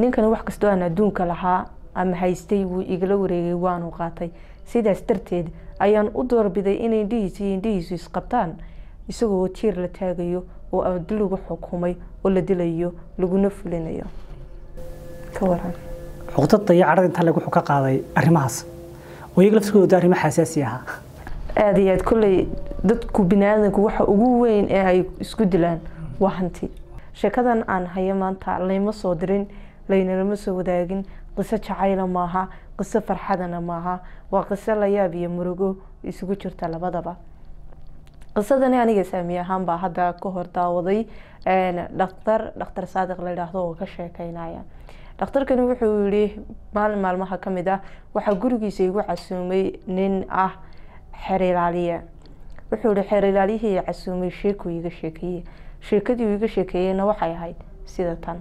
ninkani wax kastoo aan adduunka lahaa ama haystay wuu igala wareegay waanu qaatay sidaas darteed ayaan u doorbiday inay indhihiisa iyo indhihiisu isqabtaan isagoo tiir la taagayo oo abdi lagu xukumay oo la dilayo laguna fulinayo ka waran cuqdada iyo cadhada intaa lag wuxuu ka qaaday arrimahaas oo iyaga laftirkooda arrimo xasaasi ahaa aada iyo aad kolley dadku biniaadanku waxa ugu weyn ee ay isku dilaan waa hanti sheekadan aan hayo maanta layma soo dirin laynalama soo wadaagin qiso jacayla maaha qiso farxadana maaha waa qiso layaab iyo murugo isugu jirta labadaba qisadani aniga saami ahaan baa hadda ka hor daawaday dhaktar dhakhtar saadiq la yidhaahdo oo ka sheekeynaya dhakhtarkani wuxuu yihi maalin maalmaha kamid ah waxaa gurigiisa igu casuumay nin ah xeer ilaaliye wuxuu yihi xeer ilaaliyihii casuumay sheekuu iga sheekeeye sheekadii uu iga sheekeeyeyna waxay ahayd sida tan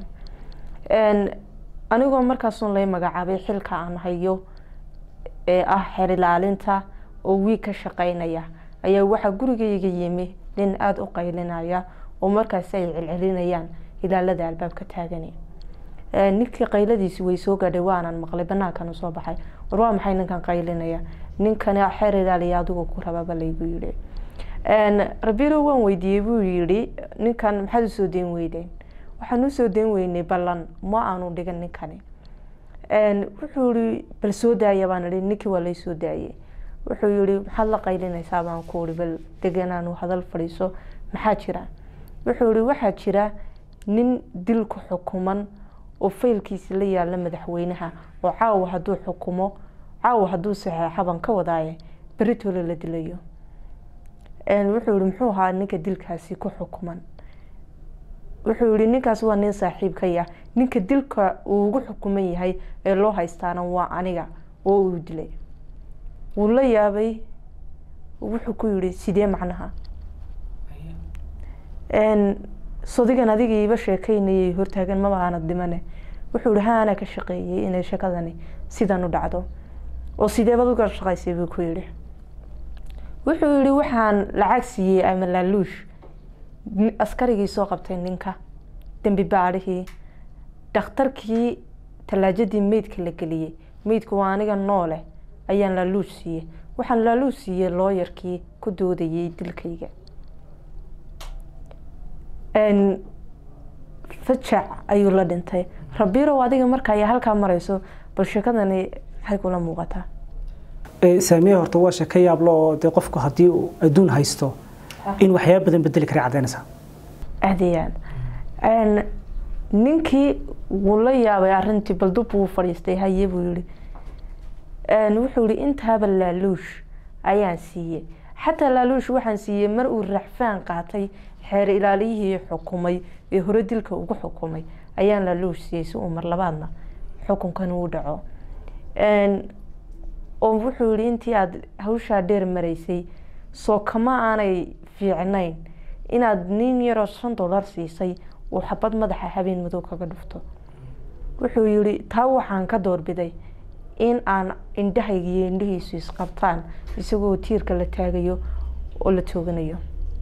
anigoo markaasun lay magacaabay xilka aan hayo ee ah xeer ilaalinta oo wiig ka shaqeynaya ayaa waxaa gurigayga yimi nin aada u qaylinaya oo markaasi ay celcelinayaan ilaalada albaabka taagani ninkii qayladiisi way soo gaadhay waanan maqlay banaankana soo baxay war waa maxay ninkan qaylinaya ninkani xeer ilaaliya adigu ku rababa laygu yidhi rabiro waan weydiiyey buu yidhi ninkan maxaad usoo dayn weydeen waxaan usoo dayn weynay ballan ma aanu dhigan ninkani wuxuu yihi bal soo daaya baan ihi ninkii waa lay soo daayey wuxuu yihi maxaad la qaylinaysaa baan ku ihi bal deganaanu hadal fadhiiso maxaa jira wuxuu yihi waxaa jira nin dil ku xukuman oo faylkiisi la yaala madaxweynaha oo caawa hadduu xukumo caawa hadduu saxeexo baan ka wadaaye beritole la dilayo wuxuu yihi muxuu ahaa ninka dilkaasi ku xukuman wuxuu yihi ninkaas waa nin saaxiibkaya ninka dilka uu ugu xukuman yahay ee loo haystaana waa aniga oo uu dilay wuu la yaabay wuxuu ku yihi sidee macnaha sodigan adiga iiba sheekeynayay hortaagan maba aanad dhimane wuxuu yihi ha anaa ka shaqeeyey inay shakadani sidan u dhacdo oo sideebad uga shaqaysay buu ku yihi wuxuu yihi waxaan lacag siiyey ama laaluush askarigii soo qabtay ninka dembi baadhihii dhakhtarkii tallaajadii meydka la geliyey meydku waa aniga noole ayaan laaluush siiyey waxaan laaluush siiyey looyarkii ku doodayay dilkayga fajac ayuu la dhintay rabirow adiga marka ay halkaa marayso bal sheekadani maxay kula muuqataa saamiye horta waa sheeko yaablo oo dee qofku haddii uu adduun haysto in waxyaaba badan bedeli kara caddaynaysaa aada iyo aad ninkii wuu la yaabay arrintii bal dub wuu fadhiistay haye buu yihi wuxuu yihi intaaba laaluush ayaan siiyey xataa laaluush waxaan siiyey mar uu raxfaan qaatay xeer ilaaliyihii xukumay ee hore dilka ugu xukumay ayaan laaluush siiyey si uu mar labaadna xukunkan uu dhaco oo wuxuu yihi intii aada hawshaa dheer maraysay soo kama aanay fiicnayn inaad nin yaroo shan dollar siisay uu xabad madaxa habeen madow kaga dhufto wuxuu yihi taa waxaan ka doorbiday in aan indhahayga iyo indhihiisu isqabtaan isagoo tiirka la taagayo oo la tooganayo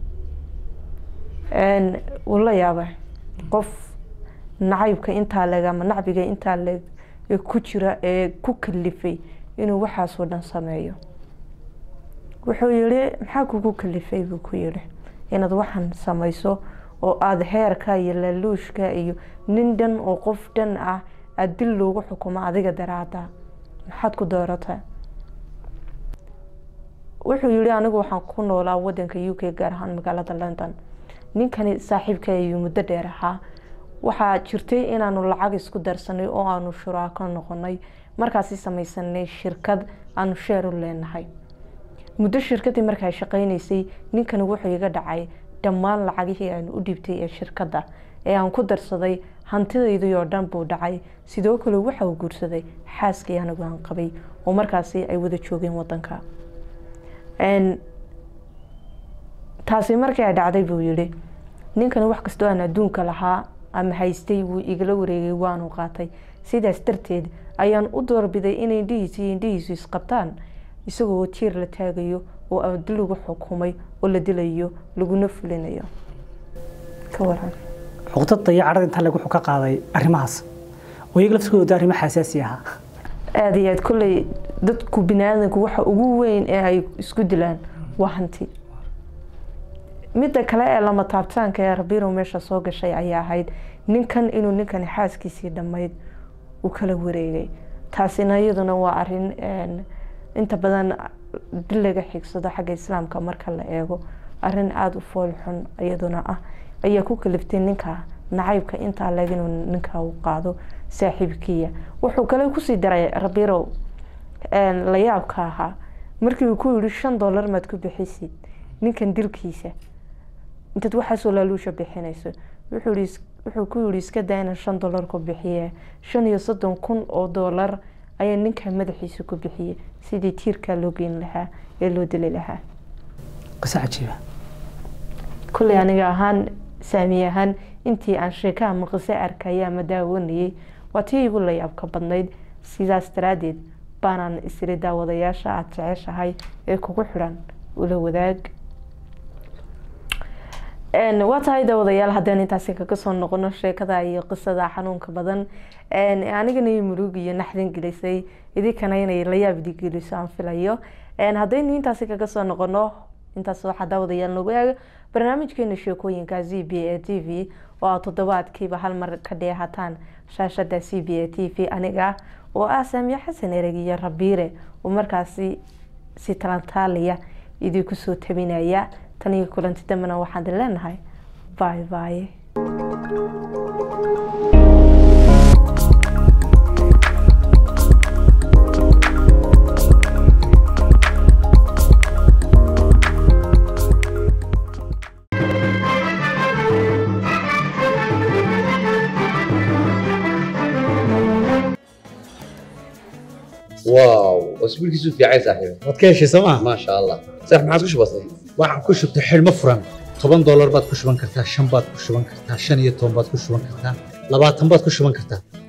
wuu la yaaba qof nacaybka intaa leeg ama nacbiga intaa leeg ee ku jira ee ku kalifay inuu waxaasoo dhan sameeyo wuxuu yihi maxaa kugu kalifay buu ku yihi inaad waxaan samayso oo aada heerka iyo laaluushka iyo nin dhan oo qof dhan ah aada dil loogu xukumo adiga daraada maxaad ku doorataa wuxuu yihi anigu waxaan ku noolaa wadanka u k gaar ahaan magaalada london ninkani saaxiibka ayuu muddo dheer ahaa waxaa jirtay inaanu lacag isku darsanay oo aanu shuraako noqonay markaasi samaysanay shirkad aanu sheer u leenahay muddo shirkadii markaa shaqeynaysay ninkani wuxuu iga dhacay dhammaan lacagihii aanu u dhiibtay ee shirkadda ee aan ku darsaday hantidaydii oo dhan buu dhacay sidoo kale waxa uu guursaday xaaskii anigu aan qabay oo markaasi ay wada joogeen wadanka taasi markii ay dhacday buu yihi ninkani wax kastoo aan adduunka lahaa ama haystay wuu igala wareegay waanu qaatay sidaas darteed ayaan u doorbiday inay indhihiisa iyo indhihiisu isqabtaan isagoo tiir la taagayo oo abdi lagu xukumay oo la dilayo laguna fulinayo ka waran cuqdada iyo cadhada intaa lag wuxuu ka qaaday arrimahaas oo wayaga laftigooda arrimo xasaasi ahaa aada iyo aad kolley dadku biniaadanku waxa ugu weyn ee ay isku dilaan waa hanti midda kale ee lama taabtaanka ee rabirow meesha soo gashay ayaa ahayd ninkan inuu ninkani xaaskiisii dhammayd uu kala wareegay taasina iyaduna waa arin inta badan dil laga xigsado xagga islaamka marka la eego arin aada u fool xun iyaduna ah ayaa ku kaliftay ninka nacaybka intaa leeg inuu ninka u qaado saaxiibkiya wuxuu kale kusii daray rabirow la yaabka ahaa markii uu ku yihi shan dollar maad ku bixisid ninkan dilkiisa intaad waxaasoo laaluusha bixinayso wuxuu ku yihi iska daa inaan shan dollar ku bixiye shan iyo soddon kun oo dollar ayaa ninka madaxiisa ku bixiyey sidii tiirkaa loo geyn lahaa ee loo dili lahaa qiso cajiiba kulley aniga ahaan saami ahaan intii aan sheekaha maqise arkaya ama daawanayay waa tii igu layaabka badnayd sidaas daraadeed baanaan isiri daawadayaasha aada jeceshahay ee kugu xidhan ula wadaag waa tahay daawadayaal haddaan intaasi kaga soo noqono sheekada iyo qisada xanuunka badan anigana i murug iyo naxdin gelisay idinkana inay layaab idi geliso aan filayo haddaynu intaasi kaga soo noqono intaas waxaa daawadayaal nagu eega barnaamijkeena sheekooyinka z b a t v oo aad toddobaadkiiba hal mar ka dheehataan shaashada c b a t v aniga oo ah saamiye xasan ereg iyo rabiire oo markaasi si talantaaliya idinku soo tabinaya tan iyo kulanti dambena waxaan idin leenahay bye bye واو اسبوع كيسو في عايز صاحبي waad ka heshay sooma ما شاء الله صح ما عادش بسيط waxaan ku shubtay xidhmo furan toban doolar baad ku shuban kartaa shan baad ku shuban kartaa shan iyo toban baad ku shuban kartaa labaatan baad ku shuban kartaa